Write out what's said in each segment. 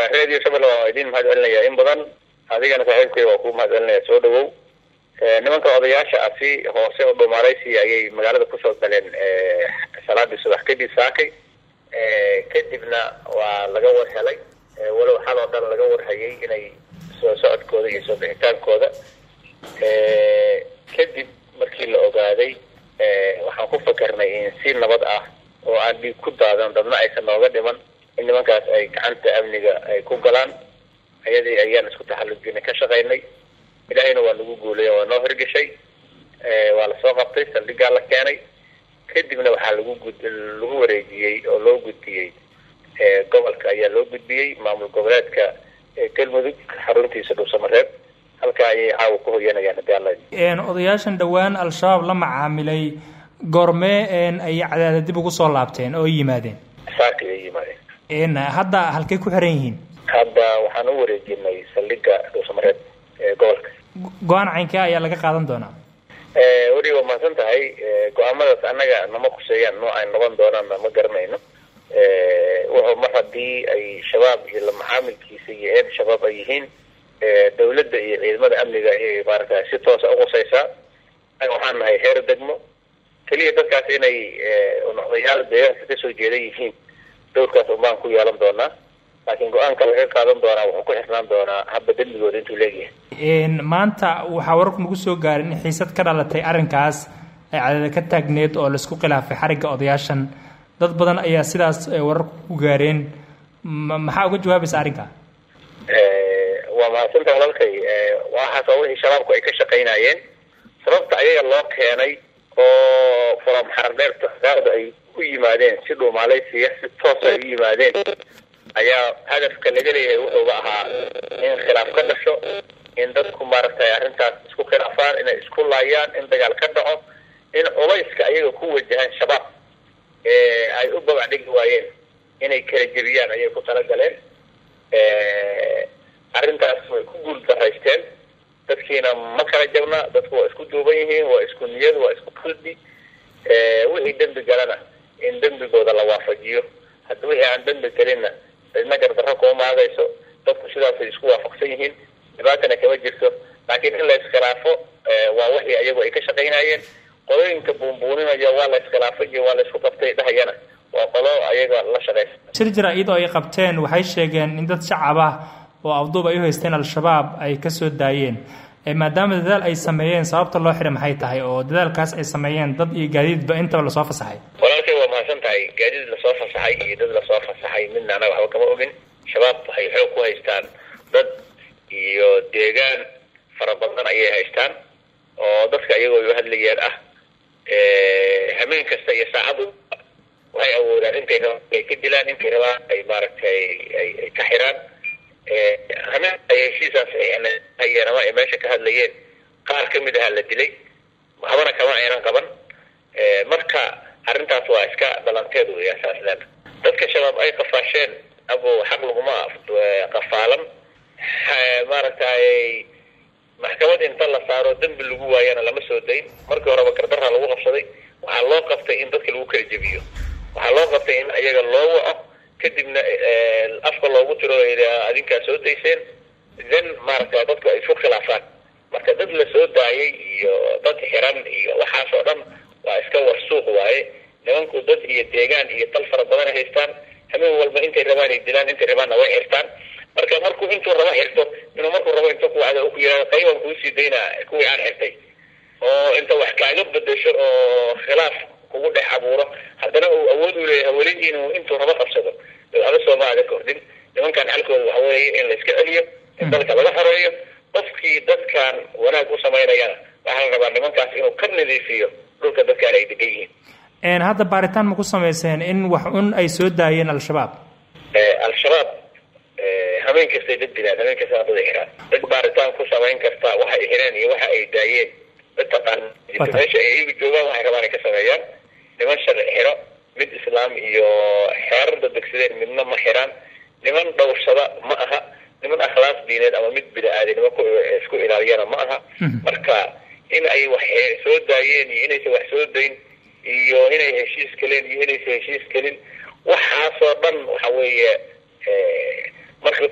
radio shabelle waa idin mahad celinaya in badan adigana saaxiibkay waa kuu mahad celinaya soo dhawow nimanka odayaasha ah si hoose oo dhumaaleysi ayay magaalada kusoo galeen salaadii subax kadib saakay kadibna waa laga war helay walow xal oo dhan laga warhayay inay soo socodkooda iyo soo bixitaankooda kadib markii la ogaaday waxaan ku fakernay in si nabad ah oo aan dhiig ku daadan dadna aysan nooga dhiman in nimankaas ay gacanta amniga ay ku galaan ayadii ayaan isku taxallujina ka shaqaynay ilaahayna waa nagu guulay waa noo hirgashay waa lasoo qabtay saldhigaa la keenay kadibna waxaa lagu gud lagu wareejiyey oo loo gudbiyey gobolka ayaa loo gudbiyey maamul goboleedka galmudug xaruntiisa dhuusamareeb halkaa ayay caawa ku hoyanayaan hadii alla odayaashan dhowaan al-shabaab la macaamilay goormee ay cadaada dib ugu soo laabteen oo yimaadeen saakay ay yimaadeen hadda halkay ku xiran yihiin hadda waxaan u wareejinay saldhiga dhuusamareeb ee gobolka go-aan caynkee ayaa laga qaadan doonaa weli waa mahadsan tahay go-aamadaas annaga nama kuseeyaan noo ay noqon doonaanna ma garanayno wuxuu mar haddii ay shabaab iyo la macaamilkiisa iyo eed shabaab ay yihiin dawladda iyo ciidamada amniga ayay maaragta si toosa uqusaysaa waxaan nahay heer degmo keliya dadkaas inay odayaal deegaanka kasoo jeeda yihiin dowrkaas unbaan ku yeelan doonaa laakiin go-aanka laga qaadan doonaa wuxuu ku xirnaan doonaa habba dembigooda intuu leegyahay maanta waxaa wararku nagu soo gaarin in xiisad ka dhalatay arrinkaas ay cadada ka taagneed oo laisku khilaafay xarigga odayaashan dad badan ayaa sidaas wararku ku gaareen maxaa uga jawaabaysa arrinka waa mahadsanta walaalkay waxaas waa wixii shabaabku ay ka shaqaynayeen sababta ayaga loo keenay oo fulam xardheerta gaada ay u yimaadeen si dhuumaaleysiya si toosa ay u yimaadeen ayaa hadafka laga leeyahay wuxuuba ahaa in khilaaf ka dhasho in dadku maaragtay arrintaas isku khilaafaan inay isku laayaan in dagaal ka dhaco in culayska ayaga ku wajahaan shabaab ay u babac dhigi waayeen inay kala jebiyaan ayay ku talagaleen arrintaas way ku guul daraysteen dadkiina ma kala jabna dadku waa isku duuban yihiin waa isku niyad waa isku qalbi wixii dembi galana in dembigooda la waafajiyo hadda wixii aan dembi gelinna cidna gardarro kuma maagayso dadku sidaasay isku waafaqsan yihiin dhibaatana kama jirto laakiin in la iskhilaafo waa wixii ayagu ay ka shaqaynayeen qolooyinka buunbuuninaya waa la iskhilaafay iyo waa la isku qabtay dhahayana waa qolo ayaga la shaqaysa shir jara-id oo ay qabteen waxay sheegeen in dad shacab ah oo afduub ay u haysteen al-shabaab ay kasoo daayeen maadaama dadaal ay sameeyeen sababta loo xiray maxay tahay oo dadaalkaas ay sameeyeen dad iyo gaadiidba intaba lasoo fasaxay walaalkay waa mahadsan tahay gaadiid lasoo fasaxay iyo dad lasoo fasaxay midna anaga waxba kama ogin shabaab waxay xoog ku haystaan dad iyo deegaan fara badan ayay haystaan oo dadka iyagoo u hadlayaan ah hameen kasta iyo saacadu waxay awoodaan intay rabaan ay ka dilaan intay rabaan ay maaragtay ay ka xiraan hameen ay heshiisaas hayeen ama ay meesha ka hadlayeen qaar ka mid aha la dilay habana kama aynan qaban marka arrintaas waa iska dhalanteed wey asaasdan dadka shabaab ay qafaasheen abo xaq laguma qafaalan maaragtay maxkamad inta la saaro dembi lagu waayana lama soo dayn markii horeba gardarra lagu qabsaday waxaa loo qabtay in dadka lagu kala jebiyo waxaa loo qabtay in ayaga loo waco kadibna afka loogu tiro adinkaa soo dayseen then maaragta dadku ay isku khilaafaan marka dad la soo daayay iyo dad xiran iyo waxaas oo dhan waa iska warsuuq waaye nimanku dad iyo deegaan iyo dal fara badan haystaan hameen walba intay rabaan ay dilaan intay rabaanna way xirtaan marka markuu intuu rabo xirto inuu markuu rabo inta kuwacda ku yihahdo qaybaan kuusii daynaa kuwii aan xirtay oo inta wax kaaga bedesho oo khilaaf kugu dhex abuuro haddana uu awood u leeyahay weli inuu intuu rabo qabsado waxba sooma aada kordhin nimankan xalkooda waxa weeye in la iska celiyo in dalka laga xoreeyo qofkii dadkan wanaag u samaynayana waxaa la rabaa nimankaas inuu ka nadiifiyo dhulka dadkaan ay degan yihiin hadda baaritaan ma ku samayseen in wax un ay soo daayeen al-shabaab al-shabaab hameen kastay dad dilaan hameen kasta dad xiraan dad baaritaan ku samayn karta waxa ay xireen iyo waxa ay daayeen dad taqaan meesha ay iyagu joogaan waxay rabaan ay ka sameeyaan niman sharci xiro mid islaam iyo xeerarda degsadeen midna ma xiraan niman dhowrsada ma aha niman akhlaaq diineed ama mid bida-aadanimo ku isku ilaaliyana ma aha marka in ay wax soo daayeen iyo inaysan wax soo dayn iyo inay heshiis galeen iyo inaysan heshiis gelin waxaasoo dhan waxa weeye markii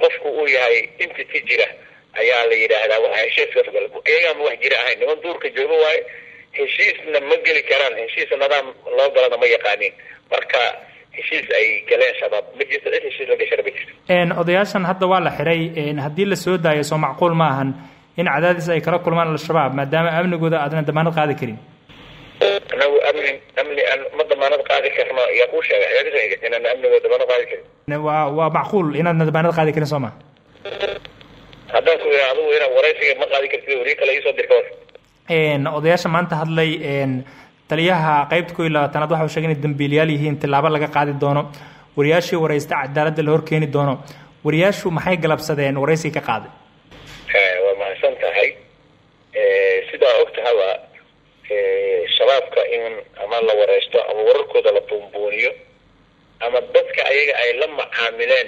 qofku uu yahay entity jira ayaa la yidhaahdaa waa heshiiskaas gal iyagaama wax jira ahayn niman duurka jooga waaye heshiisna ma geli karaan heshiis nadaam loo galana ma yaqaanin marka heshiis ay galeen shabaab ma jirto cid heshiis la gashana ma jirto odayaashan hadda waa la xiray haddii la soo daayo soo macquul ma ahan in cadaadis ay kala kulmaan al-shabaab maadaama amnigooda aadna damaanad qaadi karin anagu amni amni aan ma damaanad qaadi karno yaa kuu sheegay yaa kasheegay inaan amnigooda damaanad qaadi karin waa waa macquul inaadna damaanad qaadi karin soo ma haddaan ku ira adigu inaa waraysiga ma qaadi kartid wariye kale iisoo dirka war odayaasha maanta hadlay taliyaha qaybta ko iyo labaatanaad waxa uu sheegay inay dambiilayaal yihiin tilaabo laga qaadi doono wariyaashii waraysta cadaaladda la horkeeni doono wariyaashu maxay galabsadeen waraysiga ka qaaday waa mahadsan tahay sidaa og tahaba shabaabka in ama la wareysto ama wararkooda la buunbuuniyo ama dadka ayaga ay la macaamileen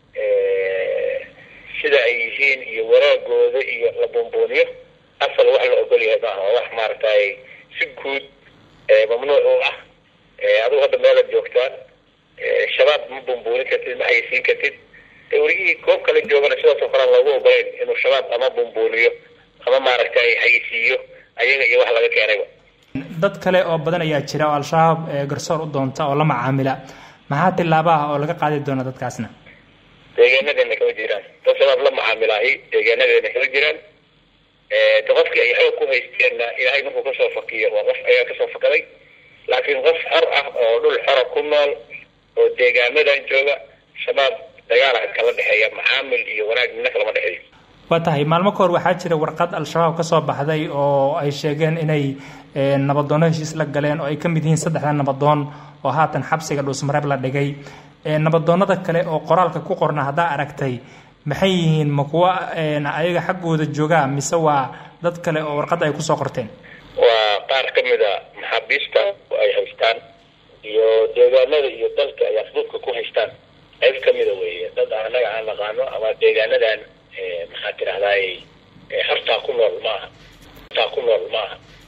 sida ay yihiin iyo waraagooda iyo la buunbuuniyo asal wax la ogol yahay maaha waa wax maaragtay si guud mamnuuc u ah adigu hadda meelaad joogtaa shabaab ma buunbuunin kartid ma haysiin kartid warigihii goob kale joogana sidaasoo kalean loogu ogolayn inuu shabaab ama buunbuuniyo ama maaragtay haysiiyo ayaga iyo wax laga keenayba dad kale oo badan ayaa jira oo al-shabaab garsoor u doonta oo la macaamila maxaa tilaabaha oo laga qaadi doona dadkaasna deegaanadeena kama jiraan dad shabaab la macaamilaahi deegaanadeena kama jiraan de qofkii ay xoog ku haysteenna ilaahay markuu kasoo fakiyo waa qof ayaa kasoo fakaday laakiin qof xor ah oo dhul xora ku nool oo deegaanadan jooga shabaab dagaala kala dhexeeya macaamil iyo wanaag midna kalama dhexeeyo waa tahay maalmo ka hor waxaa jira warqad al-shabaab ka soo baxday oo ay sheegeen inay nabadoono heshiis la galeen oo ay ka mid yihiin saddexda nabadoon oo haatan xabsiga dhuusmareeb la dhigay nabadoonada kale oo qoraalka ku qorna haddaa aragtay maxay yihiin ma kuwa ayaga xaggooda joogaa mise waa dad kale oo warqadda ay kusoo qorteen waa qaar ka mid a maxaabiista ay haystaan iyo deegaanada iyo dalka ay afduubka ku haystaan qayb ka mida weeye dad anaga aan naqaano ama deegaanadan maxaa tirahdaay hortaa ku nool maaha hortaa ku nool maaha